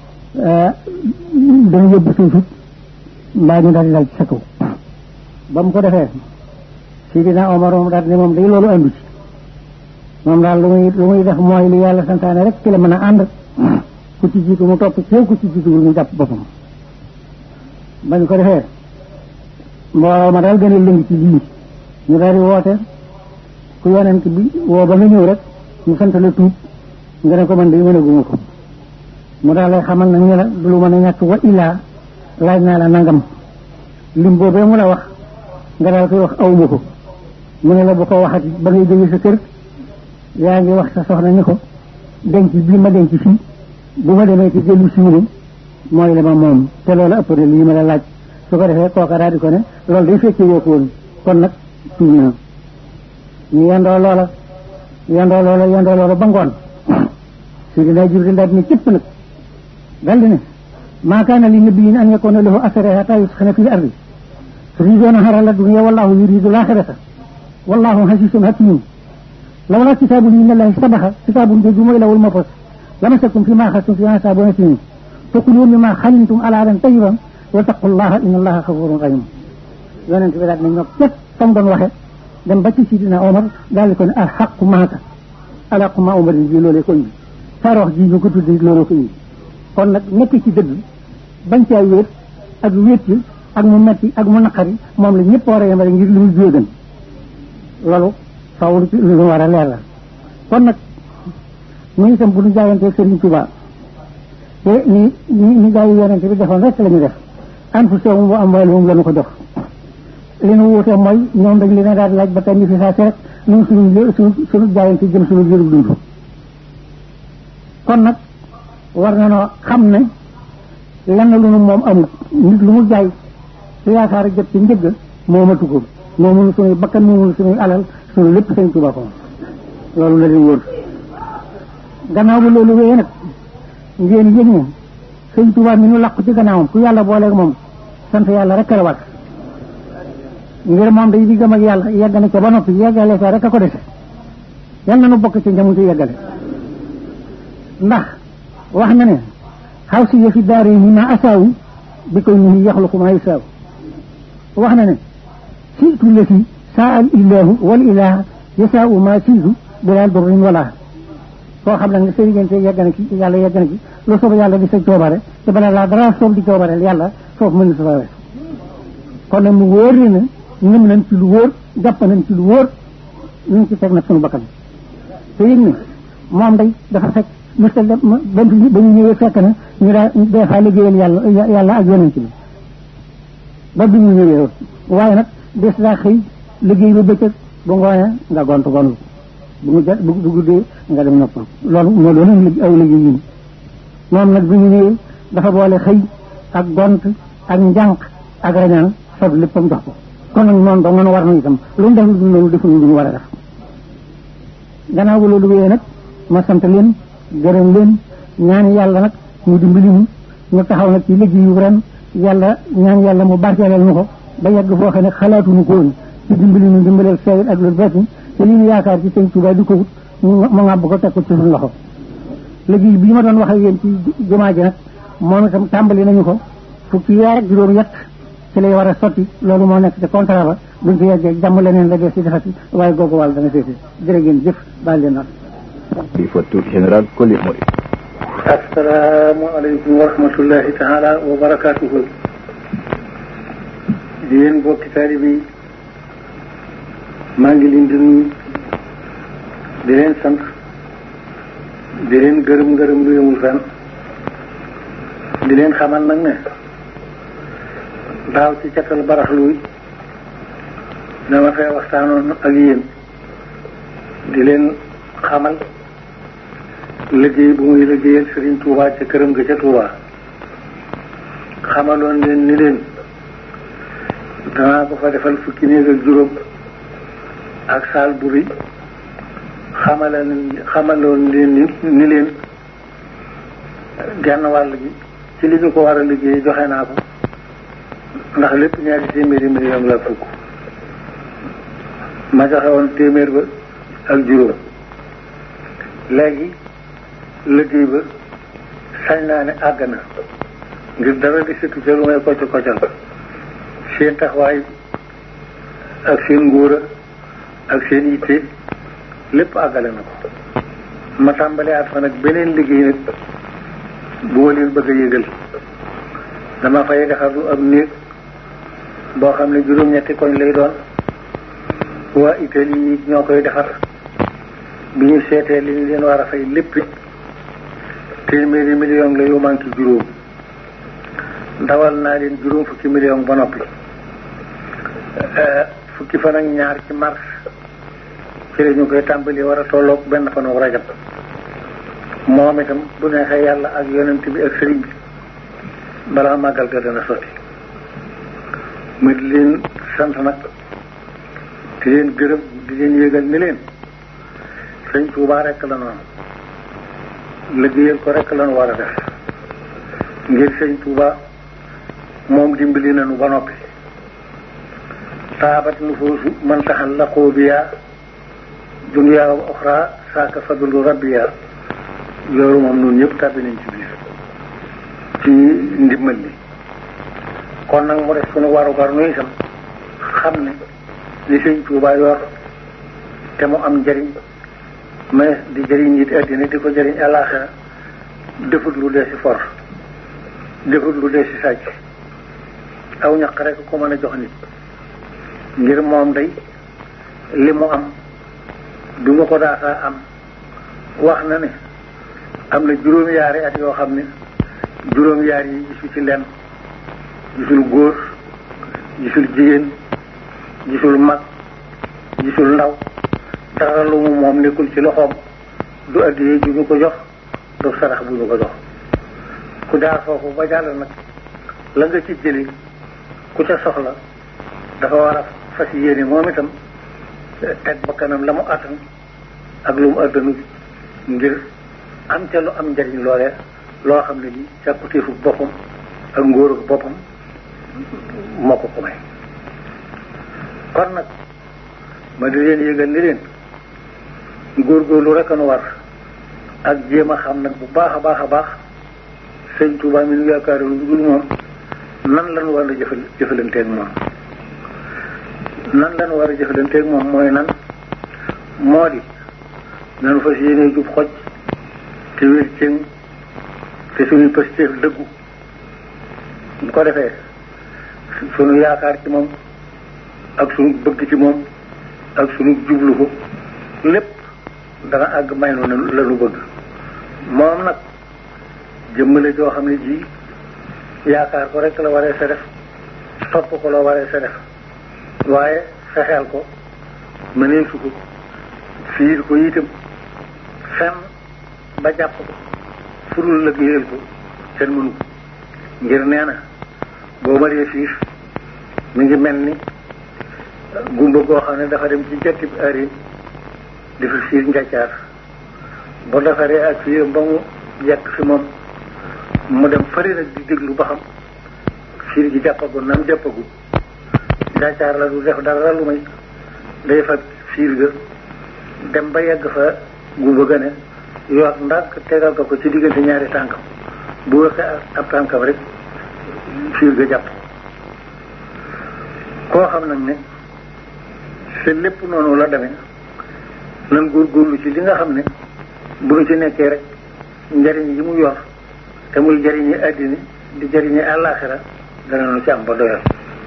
dana yóbbu suufut mbaa ñu daal di laaj ci sa kaw ba mu ko defee Sidina Omar moom daal ne moom day loolu andu ci moom daal lu muy lu muy def mooy li yàlla santaane rek ci la mën a ànd ku ci jiitu mu topp ci ku ci jiituwul mu jàpp boppam bañ ko defee mbooloo ma daal gën a lëng ci lii ñu daal di woote ku yonent bi woo ba nga ñëw rek ñu sant la tuub nga ne ko man de mën a guma ko mu daal lay xamal na ñu la du lu mën a ñàkk wa illaa laaj naa la nangam lim boobee mu la wax nga daal koy wax awma ko mu ne la bu ko waxati ba ngay jóge sa kër yaa ngi wax sa soxna ni ko denc bii ma denc fii bu ma demee ci jëlu siwne mooy la ma moom te loolu ëpp na lii ma la laaj su ko defee kooka daal di ko ne loolu day fekkee woo ko woon kon nag tuub na ñu yendoo loola yendoo loola yendoo loola ba ngoon si dinaa jur di daal di ne cëpp nag daal di ne maa kaana li nabiyin an yakuna lahu asra hatta yusxana fil ardi turiduuna harala dunya wallahu yuridu laaxirata wallahu hasiisun hakiim lawlaa kitaabun min allahi sabaxa kitaabun jooju mooy lawul mafos lamasakum fi ma axadtum fi asaabun asiim fakulu mimma xalimtum alaalan tayiban wa taqullaha inna allaha xafurun rahim yonent bi daal ne ñoo képp fam doon waxe dem ba ci sidina Omar daal di ko ne al xaqu maaka alaqu ma Omar ji loolee ko indi farox ji ñu ko tudde looloo ko indi kon nag nekk ci dëgg bañ caa wéet ak wéet yi ak mu metti ak mu naqari moom la ñëpp war a yemale ngir li muy jóogan loolu faw lu ci lu war a leer la kon nag ñu itam bu ñu jaayantee Sëriñ Tuubaa te ni ni ni gaa yi yonente bi defoon rek la ñu def anfusahum wa amwaalahum la ñu ko jox li nu wuute mooy ñoom dañ leen a daal laaj ba tey ni fi saa si rek ñun suñu suñu suñu jaayante jëm suñu jërub dund kon nag war na noo xam ne lenn lu nu moom amul nit lu mu jaay su yaakaar jot ci njëgg moomatu ko moomunu suñuy bakkan moomunu suñuy alal suñu lépp sëñ Tuubaa ko loolu la leen wóor gannaaw ba loolu wéyee nag ngeen yëg ne sëñ Tuubaa mi nu làqu ci gannaawam ku yàlla booleeg moom sant yàlla rek la war ngir moom day diggam ak yàlla yegg na ca ba noppi yeggale ca rek a ko dese yal na nu bokk ci njamu ci yeggale ndax wax na ne xaw si yëfi daare yi ma asaawu bi koy ni yaxluqu ma yasaaw wax na ne siitu la fi saa al illahu wal ilaha yasaawu ma siitu bilaa durrin wala koo xam ne sa diggante yegg na ci yàlla yegg na ci lu soob yàlla di sa coobare te bala laa dara soob di coobare yàlla foofu mën na sa wees kon nag mu wóor ni ne ñëm nañ ci lu wóor jàpp nañ ci lu wóor ñu ngi ci teg nag sunu bakkan te yëg ne moom day dafa fekk mësta ba ba ñu ñëwee fekk na ñu daa des fois liggéeyal yàlla yàlla ak yonent bi ba bi mu ñëwee waaye nag des daa xëy liggéey ba bëccëg bu ngoonee nga gont gontu bu mu ja bu guddee nga dem noppal loolu moo doon aw liggéey yi moom nag bi ñu ñëwee dafa boole xëy ak gont ak njànq ak rañaan fab léppam jox ko kon nag noonu dong nga war na itam lu mu def lu noonu defuñu lu ñu war a def gannaaw ba loolu wéyee nag ma sant leen gërëm leen ñaan yàlla nag mu dimbali ñu ñu taxaw nag ci liggéey yu ren yàlla ñaan yàlla mu barkeelal ñu ko ba yegg foo xam ne xalaatuñu ko woon ci dimbali ñu dimbalal seewit ak loolu betti te li ñu yaakaar ci sëñ Tuubaa di ko wut mu ngàbb ko teg ko ci suñu loxo liggéey bii ma doon wax ak yéen ci jumaa ji nag moom itam tàmbali nañu ko fukki weer ak juróom yett ci lay war a sotti loolu moo nekk ci contrat ba buñ fi yeggee jàmm leneen la dee si defati waaye googu wàll dana féete jërë ngeen jëf baal leen wax xalifatul général Koli Mori asalaamaaleykum wa rahmatullahi taala wa barakaatuhu di yéen bokki taalibe yi maa ngi leen di nuyu di leen sant di leen gërëm ngërëm lu yemul fenn di leen xamal nag ne daaw ci catal baraxluy dama fee waxtaanoon ak yéen di leen xamal liggéey bu muy liggéeyal Serigne Touba ca këram ga ca Touba xamaloon leen ni leen danaa ko fa defal fukki néeg ak juróom ak saal bu rëy xamaloon xamaloon leen ni ni leen genn wàll gi ci li ñu ko war a liggéey joxe naa ko ndax lépp ñaari téeméeri million la fukk ma joxe woon téeméer ba ak juróom léegi liggéey ba sañ naa ne àgg na ngir dara di sëtu ca lu may kocc koccal seen taxawaay ak seen ngóora ak seen yitte lépp àggale na ko ma tàmbali at fa nag beneen liggéey nag boo leen bëgg a yëgal dama fay defar lu ab néeg boo xam ne juróom-ñetti koñ lay doon waa Italie yi ñoo koy defar bi ñu seetee li ñu leen war a fay lépp téeméeri million la yu manqué juróom ndawal naa leen juróom fukki million ba noppi fukki fan ak ñaar ci mars ci la ñu koy tàmbali war a tolloog benn fan ak rajab moom itam bu neexee yàlla ak yonent bi ak sëriñ bi balaa màggal ga dana sotti ma di leen sant nag di leen gërëm di leen yëgal ni leen sëñ Tuubaa rekk la noonu liggéeyal ko rekk lañu war a def ngir sëñ Tuubaa moom dimbali nañu ba noppi taabat nufoosu man taxal la xoobiyaa duniyaa wa oxra saaka fadlu rabbiyaa loolu moom noonu ñëpp tàbbi nañ ci biir ci ndimbal li kon nag mu def suñu warugar nu itam xam ne li sëñ Tuubaa yor te mu am njëriñ mais di jëriñ nit àddina di ko jëriñ àllaaxira defut lu dee si for defut lu dee si sàcc aw ñaq rek ko mën a jox nit ngir moom day li mu am bi mu ko daataa am wax na ne am na juróom-yaari at yoo xam ne juróom-yaar yi gisu ci lenn gisul góor gisul jigéen gisul mag gisul ndaw dara lu mu moom nekkul ci loxoom du addiyee ju ñu ko jox du sarax bu ñu ko jox ku jaar foofu ba jàll nag la nga ci jëli ku ca soxla dafa war a fas yéene moom itam teg ba kanam la mu attan ak lu mu attanu ngir am ca lu am njariñ loole loo xam ne li càkkutéefu boppam ak ngóoru boppam moo ko ko may kon nag ma di leen yëgal ni leen góorgóorlu rek a nu war ak jéem a xam nag bu baax a baax a baax sëñ Tuubaa mi nu yaakaar lu dul moom nan lañu war a jëfal jëfalanteeg moom nan lañu war a jëfalanteeg moom mooy nan moo di nanu fas yéene jub xoj te wér cëng te suñuy pëstéef dëggu bu ko defee suñu yaakaar ci moom ak suñu bëgg ci moom ak suñu jublu ko lépp dana àgg may nu la nu bëgg moom nag jëmmale joo xam ne ji yaakaar ko rek la waree sa def topp ko la waree sa def waaye fexeel ko mënee su ko fiir ko itam fenn ba jàpp ko furul liggéeyal ko kenn mënu ko ngir nee na boo ma dee fiir mi ngi mel ni gumba goo xam ne dafa dem ci jatti bi arin di fi fiir njaccaar bu defaree ak fiiram ba mu yekk fi moom mu dem fari nag di déglu ba xam fiir gi jàppagul nam jàppagul njaccaar la du def dara lu may day fa fiir ga dem ba yegg fa gumba ga ne yoot ndànk tegal ko ko ci diggante ñaari tànkam bu waxee ab tànkam rek fiir ga jàpp koo xam nag ne te lépp noonu la demee nan góorgóorlu ci li nga xam ne bu nu ci nekkee rek njariñ yi mu yor te muy jariñi àddina di jariñi àllaaxira dana nu ci am ba doyal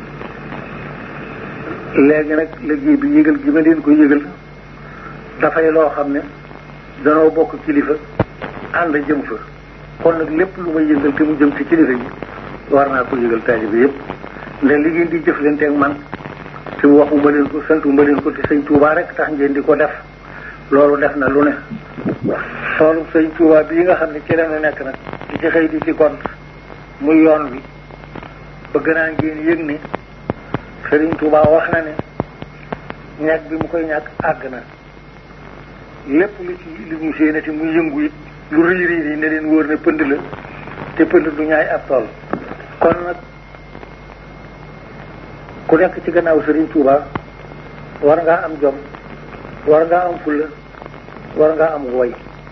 léegi nag liggéey bi yëgal gi ma leen ko yëgal dafay loo xam ne danoo bokk kilifa ànd jëm fa kon nag lépp lu may yëgal te mu jëm ci kilifa yi war naa ko yëgal taalibe yépp ndax li ngeen di jëflante ak man te waxuma leen ko santuma leen ko te sëñ Tuubaa rek tax ngeen di ko def loolu def na lu ne soolu sëñ Tuubaa bii nga xam ne ci la ñu nekk nag di ci xëy di ci gont muy yoon bi bëgg naa ngeen yëg ne sëriñ Tuubaa wax na ne ñàkk bi mu koy ñàkk àgg na lépp lu ci li ñu séenati muy yëngu it lu rëy rëy yi ne leen wóor ne pënd la te pënd du ñaay ab tool kon nag ku nekk ci gannaaw Serigne Touba war ngaa am jom war ngaa am fulla war ngaa am woy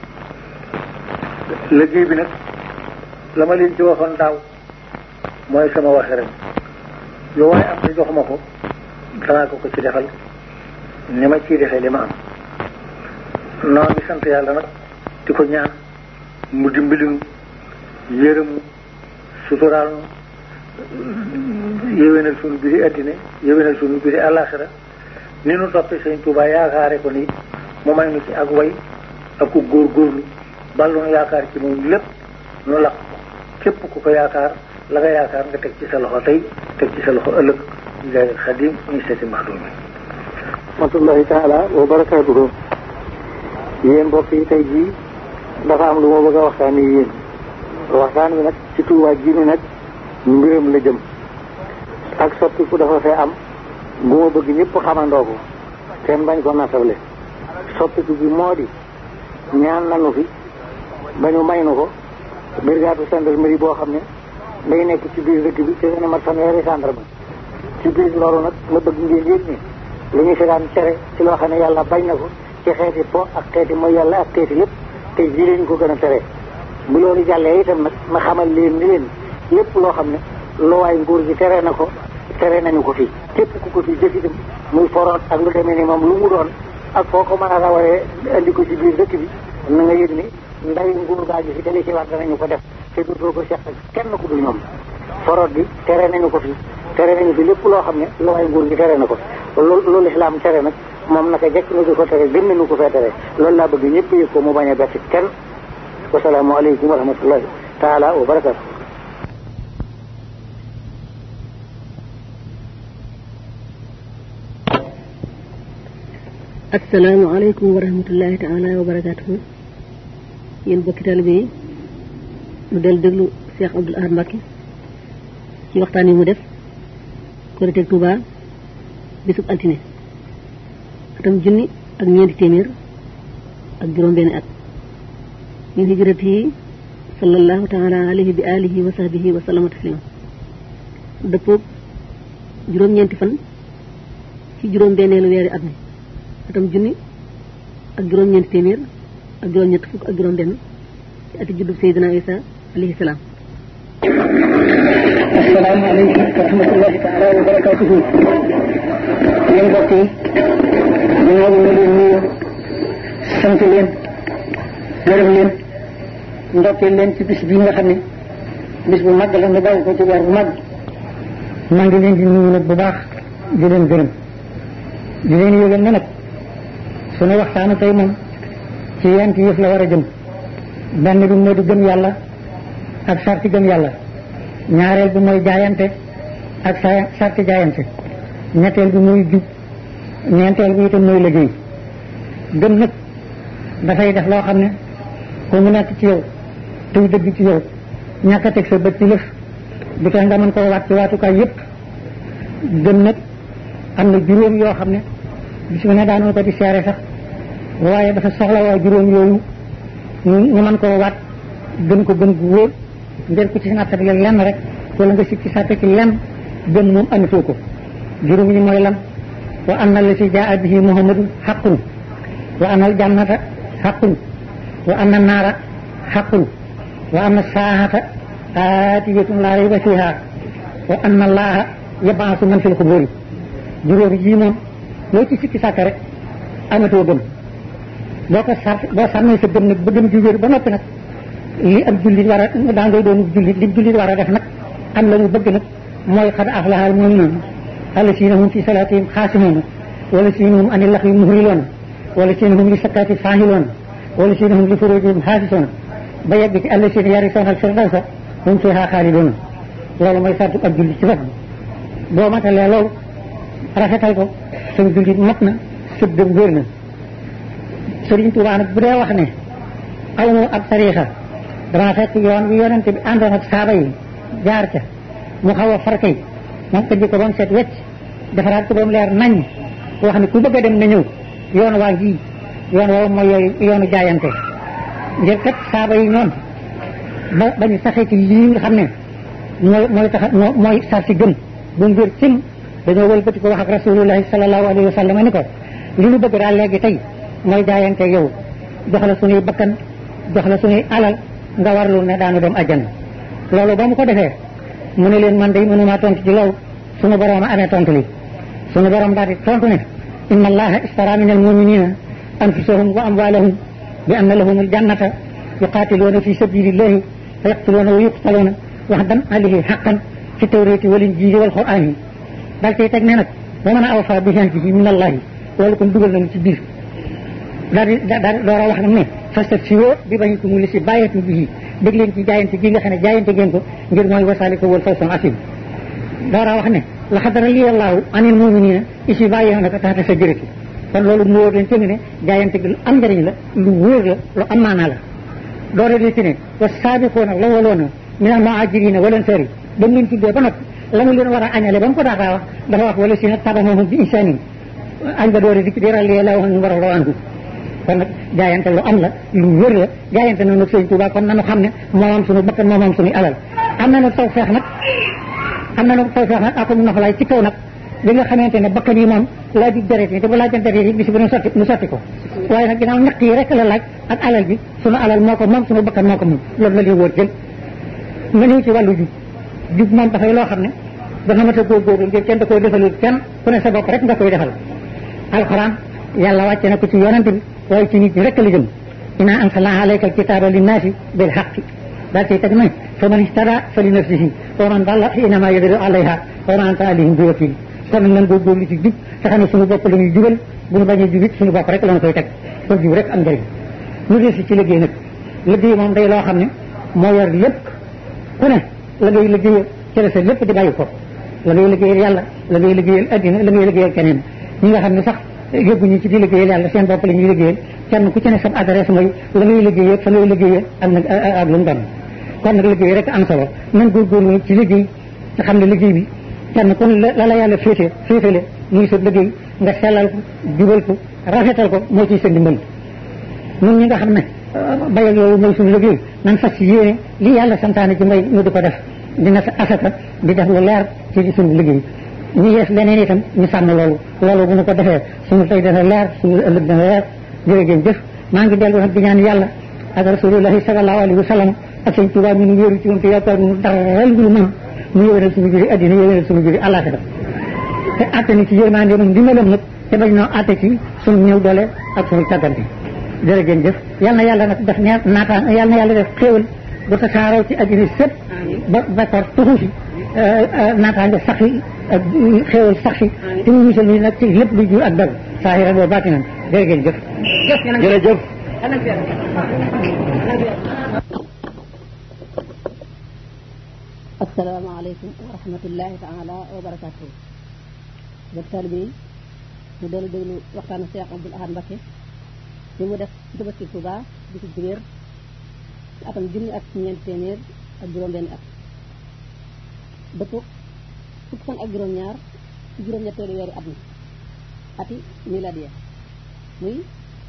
liggéey bi nag la ma leen ci waxoon daaw mooy sama waxe rek lu waaye am te jox ma ko danaa ko ko ci defal ni ma ciy defee li ma am noo ngi sant yàlla nag di ko ñaan mu dimbalinu yërëmu suturaal nu yéwénal sunu biri addina yéwénal sunu biri àllaaxira ni nu toppee sëñ Tuubaa yaakaare ko nii mu may nu ci ak way ak ku góor góorlu ballu nu yaakaar ci moom lépp nu laq képp ku ko yaakaar la nga yaakaar nga teg ci sa loxo tey teg ci sa loxo ëllëg jaay xadim ñu seeti maxdum rahmatullahi taala wa barakaatuhu yéen mbokk yi tey jii dafa am lu ma bëgg a waxtaan yi yéen waxtaan wi nag ci Tuubaa ji ni nag mbiram la jëm ak soppiku dafa fee am bu ma bëgg ñëpp xamandoo ko kenn bañ ko natable soppiku bi moo di ñaan nanu fi ba ñu may nu ko brigade gendarmerie boo xam ne day nekk ci biir dëkk bi te dana mat fanweeri gendarme ci biir loolu nag ma bëgg ngeen yëg ni li ñu fi daan cere ci loo xam ne yàlla bañ na ko ci xeeti po ak xeeti mooy yàlla ak xeeti lépp te ji leen ko gën a tere bu loolu jàllee itam nag ma xamal leen ni leen lépp loo xam ne luwaay nguur gi tere na ko tere nañu ko fi képp ku ko fi jëf itam muy foroot ak lu demee ni moom lu mu doon ak foo ko mën a rawee andi ko ci biir dëkk bi na nga yëg ni ndawi nguur gaa ji fi dali ci war danañu ko def te dootoo ko seq kenn ku dul ñoom foroot bi tere nañu ko fi tere nañu fi lépp loo xam ne luwaay nguur gi tere na ko loolu loolu islaam tere nag moom naka jekk nu di ko tere gën nañu ko fee tere loolu laa bëgg ñëpp yëg ko mu bañ a bett kenn wasalaamu aleykum wa rahmatullahi taala wa barakatu asalaamaaleykum wa rahmatullahi taala wa barakaatuhu yéen bokki taalibe yi nu del déglu Cheikh Abdoul Ahad Mbacké ci waxtaan yi mu def Korite Touba bisub altine atam junni ak ñeenti téeméer ak juróom benn at min hijrati sallallahu taala alayhi bi alihi wa sahbihi wa sallama taslima dëppoog juróom-ñeenti fan ci juróom benneelu weeri at mi atam junni ak juróom-ñeenti téeméer ak juróom-ñett fukk ak juróom-benn ci ati juddub Seydina Isa alayhi salaam. asalaamaaleykum wa rahmatullahi taala wa barakatuhu yéen mbokk yi ginnaaw bi ñu leen nuyu sant leen gërëm leen ndokkeel leen ci bis bii nga xam ne bis bu mag la nu bàyyi ko ci weer bu mag maa ngi leen di nuyu nag bu baax di leen gërëm di leen yëgal ne nag sunu waxtaanu tey moom ci yent yëf la war a jëm benn bi moo di gëm yàlla ak sarti gëm yàlla ñaareel bi mooy jaayante ak sa sarti jaayante ñetteel bi muy jub ñeenteel bi itam mooy liggéey gëm nag dafay def loo xam ne ku mu nekk ci yow tey dëgg ci yow ñàkk a teg sa bët ci lëf du tax nga mën koo waat ci waatukaay yépp gëm nag am na juróom yoo xam ne bis bu ne daanoo ko di seere sax waaye dafa soxla waa juróom yooyu ñu mën koo waat gën ko gën gu wóor ngeen ko ci nattale lenn rek wala nga sikki sàtte ci lenn gën moom amatoo ko juróom yi mooy lan wa anna la si jaa bihi muhammadun xaqun wa anna al jannata xaqun wa anna naara xaqun wa anna saahata aatiyatun laa rayba fiha wa anna allaha yabaasu man fil xuburi juróom yii moom loo ci sikki sàkk rek amatoo gëm boo ko sar boo sàmmee sa gëm nag ba gëm ji wér ba noppi nag li ab jullit war a daa ngay doon jullit li jullit war a def nag am la mu bëgg nag mooy xad aflaha al mu'minuun allasiina hum fi salaatihim xaasimuun wallasiina hum ani laxwi muhriloon wallasiina hum li sakkaati faahiloon wallasiina hum li furuujihim xaafisoon ba yegg ci allasiina yarisoona al firdawsa hum fiihaa xaalidoon loolu mooy sartu ab jullit ci bopp boo matalee loolu rafetal ko suñ jullit mat na sëb gëm wér na Sëriñ Tuubaa nag bu dee wax ne aw mu ab tariixa dama fekk yoon wi yonente bi àndoon ak saaba yi jaar ca mu xaw a farkay moom ko ji ko ba mu set wecc defaraat ko ba mu leer nañ wax ne ku bëgg a dem na ñëw yoon waa ngi yoon woowu mooy yooyu yoonu jaayante ngir kat saaba yi ñoom ba ba ñu saxee ci yii nga xam ne mooy mooy tax mooy sar si gën bu mu wér cim dañoo wëlbati ko wax ak rasulullahi sallallahu alayhi wa sallam ni ko li ñu bëgg daal léegi tey mooy jaayante yow jox la suñuy bakkan jox la suñuy alal nga warlu ne daanu dem àjjana loolu ba mu ko defee mu ne leen man de mënumaa tontu ci loolu suñu borom a amee tontu li suñu borom daal di tontu ne inna allaha istara min almuminina anfusahum wa amwalahum bi anna lahum aljannata yuqatiluuna fi sabilillahi fa yaqtuluuna wa yuqtaluuna waxdan alayhi xaqan fi tawrati wal injili wal qur'ani dal cay teg ne nag wa man awfa bi ahdihi min allahi loolu kon dugal nañu ci biir daal di daal door a wax nag ne fastabsiroo bi bañikum li si bàyyeetum bii dégg leen ci jaayante gi nga xam ne jaayante ngeen ko ngir mooy wasaliko wal fawzul asim door a wax ne laqad radiyallahu anil mu'minina is yubayyi'unaka tahta shajarati kon loolu mu wóor leen ci ne jaayante gi lu am njëriñ la lu wóor la lu am maanaa la doore di ci ne wa saabiquuna lawaloona min al muhajirina wal ansari ba mu leen tuddee ba nag la mu leen war a añale ba mu ko daataa wax dafa wax wala si nag tabaxoon bi insaanin añ ba doore dikk di ràllee la wax ñu war a loo andu kon nag jaayante lu am la lu wér la jaayante na nag sëñ Tuubaa kon nanu xam ne moo am suñu bakkan moo am suñu alal am na nag taw feex nag am na nag taw feex nag akum nofalaay ci kaw nag li nga xamante ne bakkan yi moom laa di deret yi te bu laajante deret yi bis bu nu sotti nu sotti ko waaye nag ginnaaw ñaq yi rek la laaj ak alal bi sunu alal moo ko moom sunu bakkan moo ko moom loolu la li wóor jël nga ñëw ci wàllu jub jub moom dafay loo xam ne dafa mat a góorgóorlu ngir kenn da koy defalul kenn ku ne sa bopp rek nga koy defal alxuraan yàlla wàcce na ko ci yonante bi waaye ci nit ñi rek la jëm inna anzalna alayka alkitaba linnaasi bil haqqi daal ciy teg nañ fa man ihtada fa li nafsihi wa man dalla fa innama yadillu alayha wa ma anta alayhim bi wakil kon nag nan góorgóorlu ci jub te xam ne suñu bopp la ñuy jubal bu ñu bañee jubit suñu bopp rek la ñu koy teg kon jub rek am njëriñ ñu desi ci liggéey nag liggéey moom day loo xam ne moo yor lépp ku ne la ngay liggéey ci la sa lépp di bàyyi ko la ngay liggéeyal yàlla la ngay liggéeyal addina la ngay liggéeyal keneen ñi nga xam ne sax yóbbuñu ci di liggéeyal yàlla seen bopp la ñuy liggéeyal kenn ku ci ne sa adresse mooy la ngay liggéeyee fa ngay liggéeyee ak nag ak lu mu doon kon nag liggéey rek am solo nan góorgóorlu ci liggéey te xam ne liggéey bi kenn kon la la yàlla féete féetale muy sa liggéey nga sellal ko jubal ko rafetal ko moo ciy sa ndimbal ñun ñi nga xam ne bay ak yooyu mooy suñu liggéey nan fas yéene li yàlla santaane ci mbay ñu di ko def dina sa asaka di def lu leer ci suñu liggéey ñu yees leneen itam ñu sàmm loolu loolu bu ñu ko defee suñu tey dana leer suñu ëllëg dana leer jërëjëf jëf maa ngi dellu nag di ñaan yàlla ak rasulullahi sallallahu alayhi wa sallam ak sëñ Tuubaa mi nu wéeru ci moom te yaakaar ñu dara lu ñu mën mu yëwénal suñu juri addina yëwénal suñu juri àllaaxira te atte ni ci yërmande moom dimbalam nag te bañ noo atte ci suñu ñëw doole ak suñu càggante jërëjëf jëf yal na yàlla nag def neer naataan yal na yàlla def xéewal ba tasaaroo ci addina sëpp ba bakar tuxu si naataange sax yi ak xéewal sax si te mu musal ni nag ci lépp lu jur ak dal saahiran wa baatinan jërëjëf jëf jërëjëf asalaamaaleykum wa rahmatullahi taala wa barakatuhu bokk taalibe yi ñu dellu déglu waxtaanu Cheikh Abdoul Ahad Mbacké bi mu def ci Tabaski Touba di ci jibéer ci atam junni ak ñeent téeméer ak juróom-benn at dëpp fukki fan ak juróom-ñaar ci juróom-ñetteelu weeru at mi ati miladiya muy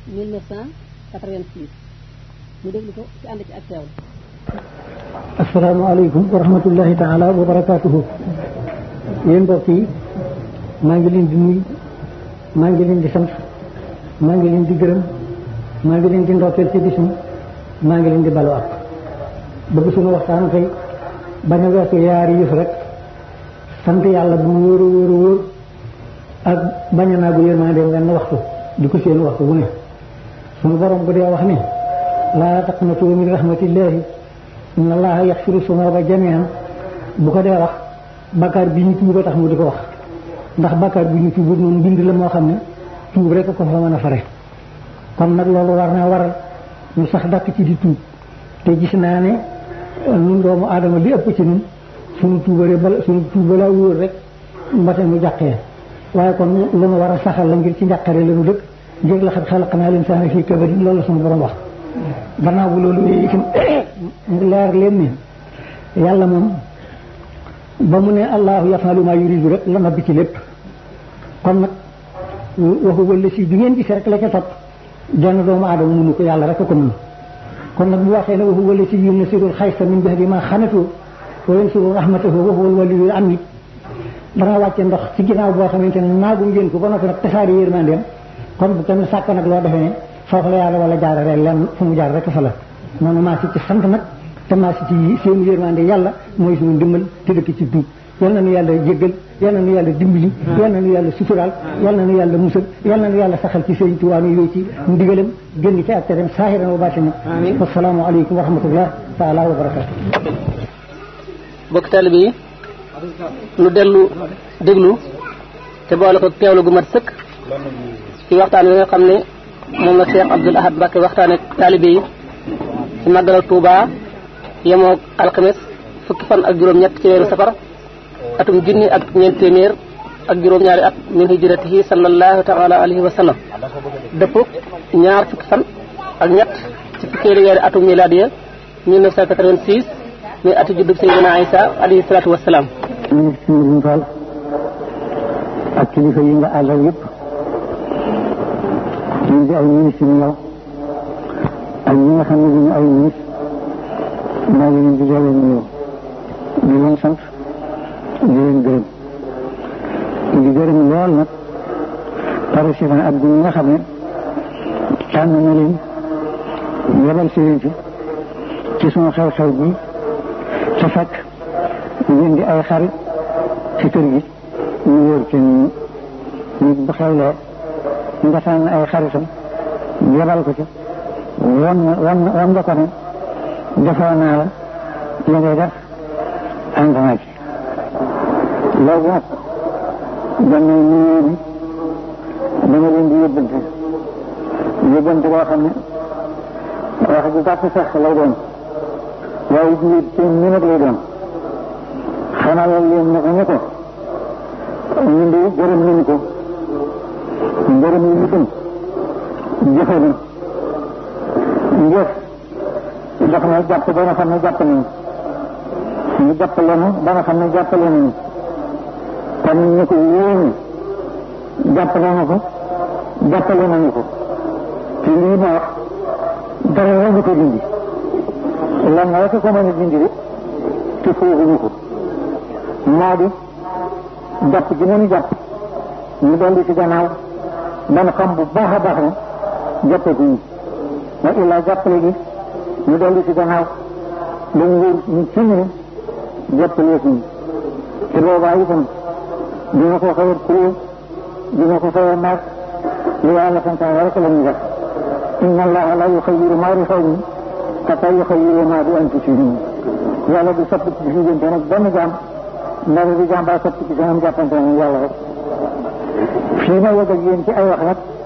1986 ñu déglu ko ci ànd ci ak teewlu asalaamaaleykum wa rahmatullahi taala wa barakaatuhu yéen mbokk yi maa ngi leen di nuyu maa ngi leen di sant maa ngi leen di gërëm maa ngi leen di ndokkeel ci bis mi maa ngi leen di balu ak bëgg suñu waxtaan tey bañ a weesu yaari yëf rek sant yàlla bu mu wóor a wóor a wóor ak bañ a naagu yërmande wenn waxtu di ko seen waxtu bu ne suñu borom bu dee wax ne laa taqnatu min rahmatillahi inna allaha yaxfiru sunuba jamian bu ko dee wax bakkaar bi ñu tuuba tax mu di ko wax ndax bakkaar bi ñu tuuba moom mbind la moo xam ne tuub rek ko fa mën a fare kon nag loolu war naa waral ñu sax dàkk ci di tuub te gis naa ne ñun doomu aadama li ëpp ci ñun suñu tuubare bala suñu tuuba laa wóor rek mbate mu jàqee waaye kon lu nu war a saxal la ngir ci njàqare la nu dëkk ngir la xat xalaq naa leen saana fii kabadin loolu la suñu borom wax gannaaw bu loolu yooyu itam mu leer leen ni yàlla moom ba mu ne allahu yafalu ma yuridu rek la nabbi ci lépp kon nag waxu wala si bi ngeen gis rek la ca topp jenn doomu aadama mënu ko yàlla rek ko mën kon nag bu waxee ne waxu wala si yum nasirul xaysa min ba'di ma xanatu wa yansuru rahmatahu wa huwa al-waliyyu amit dana wàcce ndox ci ginnaaw boo xamante ne naagu ngeen ko ba noppi nag tasaari yërmandeem kon bu kenn sàkk nag loo defee ne foofu la yàlla wala jaarale lenn fu mu jaar rek fa la noonu maa si ci sant nag te maa si ci seen yërmande yàlla mooy suñu ndimbal te dëkk ci duub yal na nu yàlla jéggal yal na nu yàlla dimbali yal na nu yàlla suturaal yal na nu yàlla musal yal na nu yàlla saxal ci sëñ Tuubaa nu yooyu ci ndigalam génn ci ak tereem saahiran wa baatinan wasalaamu aleykum wa rahmatullah taala wa barakatu bokk taalibe yi nu dellu déglu te boole ko teewlu gu mat sëkk ci waxtaan wi nga xam ne moom la Cheikh Abdoul Ahad Mbacké waxtaan ak taalibe yi ci màggal Touba yemoog alxames fukki fan ak juróom-ñett ci weeru safar atum junni ak ñeent téeméer ak juróom-ñaari at min hijratihi sallallahu taala alayhi wa sallam dëpp ñaar fukki fan ak ñett ci fukkeelu weeru atum miladiya 1986 muy atu juddub Seydina Isa alayhi salaatu wasalaam ñu ngi suñu Fall ak kilifa yi nga àndal yëpp ñu ngi ay ministre yu yow ak ñi nga xam ne duñu ay ministre maa ngi leen di delloo nuyoo di leen sant di leen gërëm di gërëm lool nag président ak bi nga xam ne tànn na leen yebal si leen fi ci sunu xew-xew bi te fekk ngeen di ay xarit ci kër gi ñu wóor ci ñu nit bu xewlee nga tànn ay xaritam yebal ko ci wan wan wan nga ko ne defoo naa la li ngay def ànd naa ci loolu nag dana nuyoo bi dama leen di yóbbante yóbbante boo xam ne wax ju gàtt sax lay doon waaye jiwét seen minute lay doon xanaa leen ne ko ne ko ñun de gërëm nañu ko gërëm yi ñu gën jëfe na njëf daf na jàpp ba nga xam ne jàpp nañu ñu jàppale nu ba nga xam ne jàppale nañu kon ñu ko yéene jàpp nañu ko jàppale nañu ko te lii ma wax dara la ñu ko dindi lan rek ko mën a dindi de te fooguñu ko moo di jàpp gi nañu jàpp ñu dolli ci gannaaw man xam bu baax a baax ne jàppaguñu wa illaa jàppale gi ñu dolli ci gannaaw dañu wóor ñu ci ñu jàppaleekuñu te boobaa itam dina ko xaw a kuréel dina ko xaw a naag li yàlla santaane rek la ñu def inna allaha la yuxayiru ma bi xawmin xataa yuxayiru ma bi anfusihim yàlla du sopp ci diggante nag benn jaam ndax di jaam baa sopp ci seen jàppante ne yàlla rek fii ma yegg ak yéen ci ay wax nag